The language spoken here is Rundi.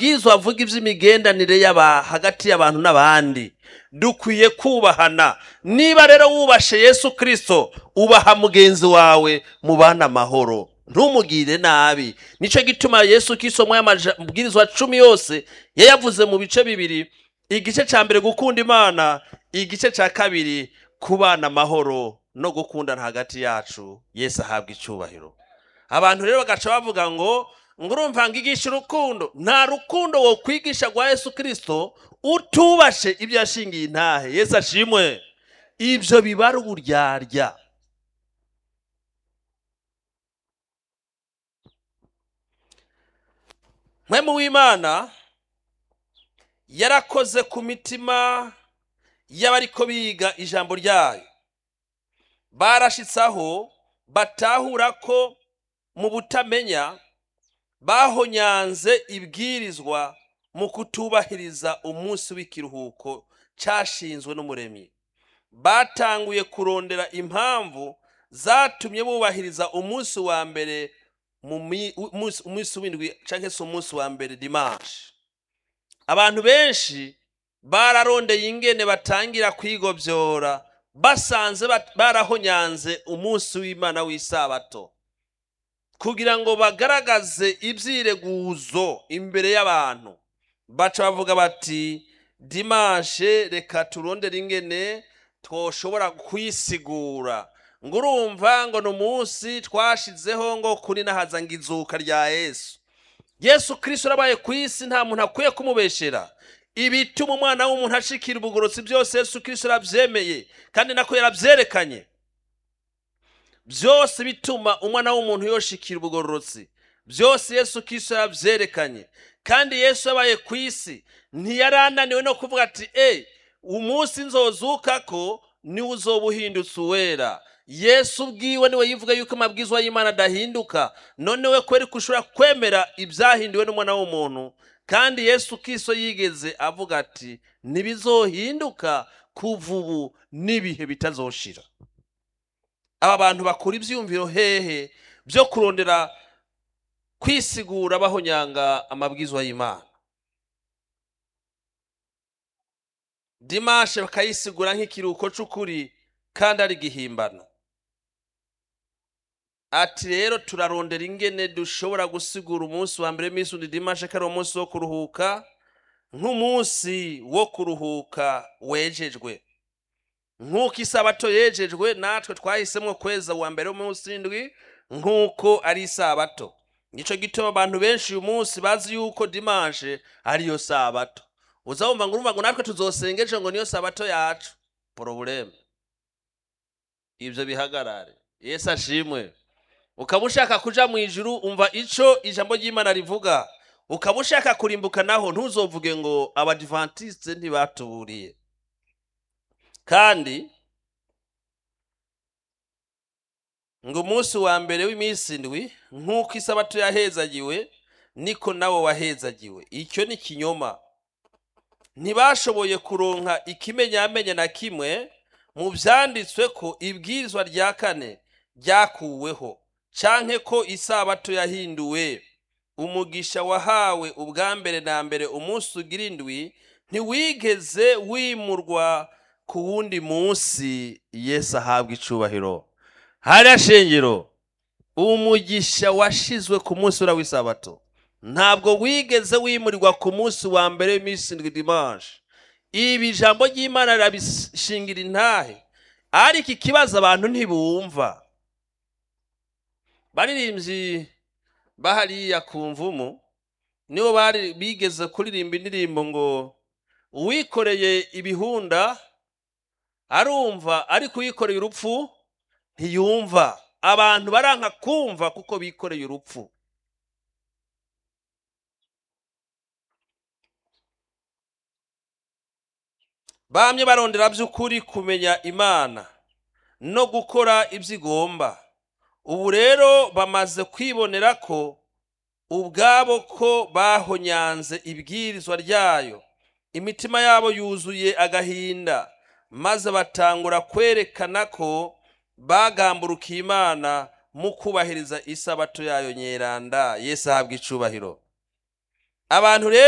amabwiriza avuga iby'imigendanire y'aba hagati y'abantu n'abandi dukwiye kubahana niba rero wubashe yesu kirisito ubaha mugenzi wawe mubana amahoro ntumugire nabi nicyo gituma yesu kirisito mu y'amabwirizwa cumi yose yayavuze mu bice bibiri igice cya mbere gukunda imana igice cya kabiri kubana amahoro no gukundana hagati yacu yesu ahabwa icyubahiro abantu rero bagaca bavuga ngo ngo urumva ngigisha urukundo nta rukundo wo kwigisha rwa yesu kirisito utubashe ibyo yashingiye intahe yesu ashimwe ibyo biba ari uburyarya mwemu w'imana yarakoze ku mitima y'abariko biga ijambo ryayo barashitsaho batahura ko mu butamenya bahonyanze ibwirizwa mu kutubahiriza umunsi w'ikiruhuko cyashinzwe n'umuremyi batanguye kurondera impamvu zatumye bubahiriza umunsi wa mbere mu mi- umunsi umunsi w'indwi cyangwa se umunsi wa mbere dimanche abantu benshi bararondeye ingene batangira kwigobyora basanze bat- barahonyanze umunsi w'imana w'isabato kugira ngo bagaragaze ibyireguzo imbere y'abantu baca bavuga bati dimanche reka turondere ingene twoshobora kwisigura ngo urumva ngo ni umunsi twashizeho ngo kuri nahaza ngo izuka rya yesu yesu kirisito arabaye ku isi nta muntu akwiye kumubeshera ibituma umwana w'umuntu ashikira ubugorotsi byose yesu kirisito arabyemeye kandi nako yarabyerekanye byose bituma umwana w'umuntu yoshikira ubugororotsi byose yesu kirisito yarabyerekanye kandi yesu yabaye ku isi ntiyarananiwe no kuvuga ati e umunsi nzozuka ko niwe uzoba uhindutse uwera yesu ubwiwe niwe yivuga yuko amabwizwa y'imana adahinduka none we kweri ko ushobora kwemera ibyahinduwe n'umwana w'umuntu kandi yesu kiso yigeze avuga ati ntibizohinduka kuva ubu n'ibihe bitazoshira aba bantu bakura ibyiyumviro hehe byo kurondera kwisigura bahonyanga amabwizwa y'imana dimashe bakayisigura nk'ikiruhuko cy'ukuri kandi ari igihimbano ati rero turarondera ingene dushobora gusigura umunsi wa mbere w'iminsi undi dimashe ko ari umunsi wo kuruhuka nk'umunsi wo kuruhuka wejejwe nk'uko isabato yejejwe natwe twahisemo kweza uwa mbere w'umunsi w'indwi nk'uko ari isabato nicyo gituma abantu benshi uyu munsi bazi yuko dimanche ariyo sabato uza wumva ngo urumva ngo natwe tuzosengeje ngo niyo sabato yacu porobuleme ibyo bihagarare yesu ashimwe ukaba ushaka kuja mu ijuru umva ico ijambo ry'imana rivuga ukaba ushaka kurimbuka naho ntuzovuge ngo abadivantisite ntibatuburiye kandi ngo umunsi wa mbere w'iminsi indwi nk'uko isabato yahezagiwe niko nawe wahezagiwe icyo ni kinyoma ntibashoboye kuronka ikimenyamenya na kimwe mu byanditswe ko ibwirizwa rya kane ryakuweho canke ko isabato yahinduwe umugisha wahawe ubwa mbere na mbere umunsi ugira indwi ntiwigeze wimurwa ku wundi munsi yesu ahabwa icubahiro hariya shengero umugisha washizwe ku munsi ura w'isabato ntabwo wigeze wimurirwa ku munsi wa mbere w'iminsi indwi dimanche ibi ijambo ry'imana rirabishingira intahe ariko ikibazo abantu ntibumva baririmbyi bahariya ku mvumu nibo bari bigeze kuririmba indirimbo ngo uwikoreye ibihunda arumva ariko uwikoreye urupfu ntiyumva abantu baranka kumva kuko bikoreye urupfu bamye barondera by'ukuri kumenya imana no gukora ibyo igomba ubu rero bamaze kwibonera ko ubwabo ko bahonyanze ibwirizwa ryayo imitima yabo yuzuye agahinda maze batangura kwerekana ko bagamburukiye imana mu kubahiriza isabato yayo nyeranda yesu ahabwa icubahiro abantu rero